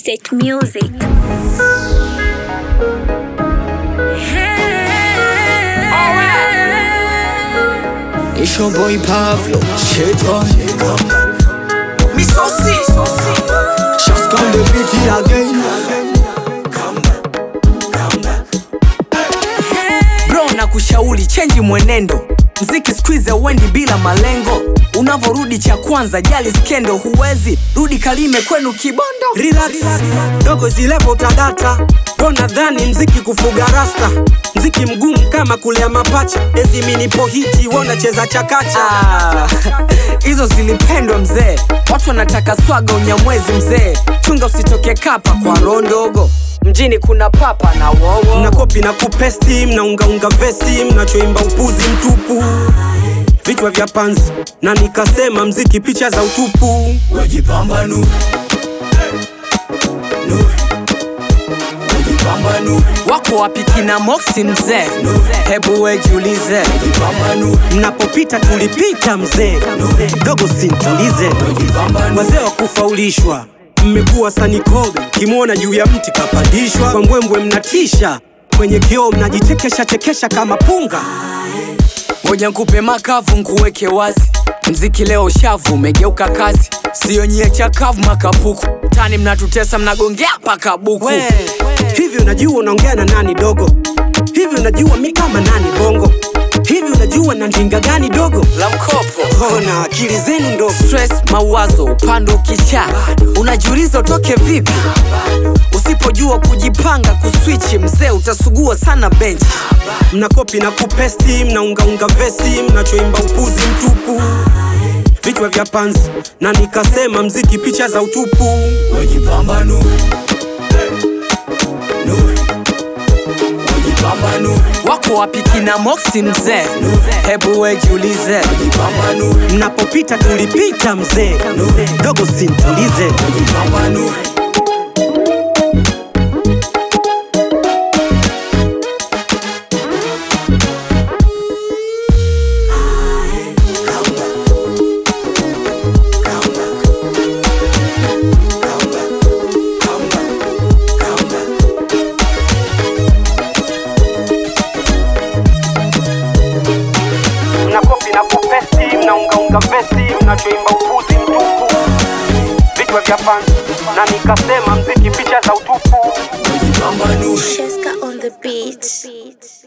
State Music. It's your boy Pablo, shit on Me saucy. Just come the beat again Bro na kushauri chenji mwenendo mziki squeeze uendi bila malengo unavourudi cha kwanza jali skendo huwezi rudi kalime kwenu kibondo relax dogo zilepo utadata Bro nadhani mziki kufuga rasta mziki mgumu kama kulea mapacha ezi minipo hiti wonacheza chakacha Ah, hizo zilipendwa mzee watu wanataka swaga unyamwezi mzee chunga usitoke kapa kwa roho ndogo mjini kuna papa na wowo mna kopi na kupesti mnaungaunga vesi mnachoimba upuzi mtupu vichwa vya panzi na nikasema mziki picha za utupu Wejipambanue Nue Wejipambanue wako wapi kina moksi mzee hebu wejiulize Wejipambanue mnapopita tulipita mzee dogo sintulize Wejipambanue wazee wa kufaulishwa mmekuwa sanikobe kimwona juu ya mti kapandishwa kwa mbwembwe mnatisha kwenye kioo mnajichekesha chekesha kama punga ngoja nkupe makavu nkuweke wazi mziki leo shavu umegeuka kazi siyo nyie chakavu makapuku tani mnatutesa mnagongea paka buku we hivi unajua unaongea na nani dogo hivi unajua mi kama nani bongo hivi unajua na ndinga gani dogo la mkopo ona akili zenu ndogo stress mawazo upande ukisha unajiuliza utoke vipi usipojua kujipanga kuswichi mzee utasugua sana benchi mnakopi na kupesti mnaungaunga vesi mnachoimba upuzi mtupu vichwa vya panzi na nikasema mziki picha za utupu Wejipambanue Nue Wejipambanue wako wapi kina moksi mzee hebu wejiulize Wejipambanue mnapopita tulipita mzee dogo sintulize Wejipambanue mnakopi na kupesti mnaungaunga vesi mnachoimba upuzi mtupu vichwa vya panzi na nikasema mziki picha za utupu Wejipambanue Sheska on the beat.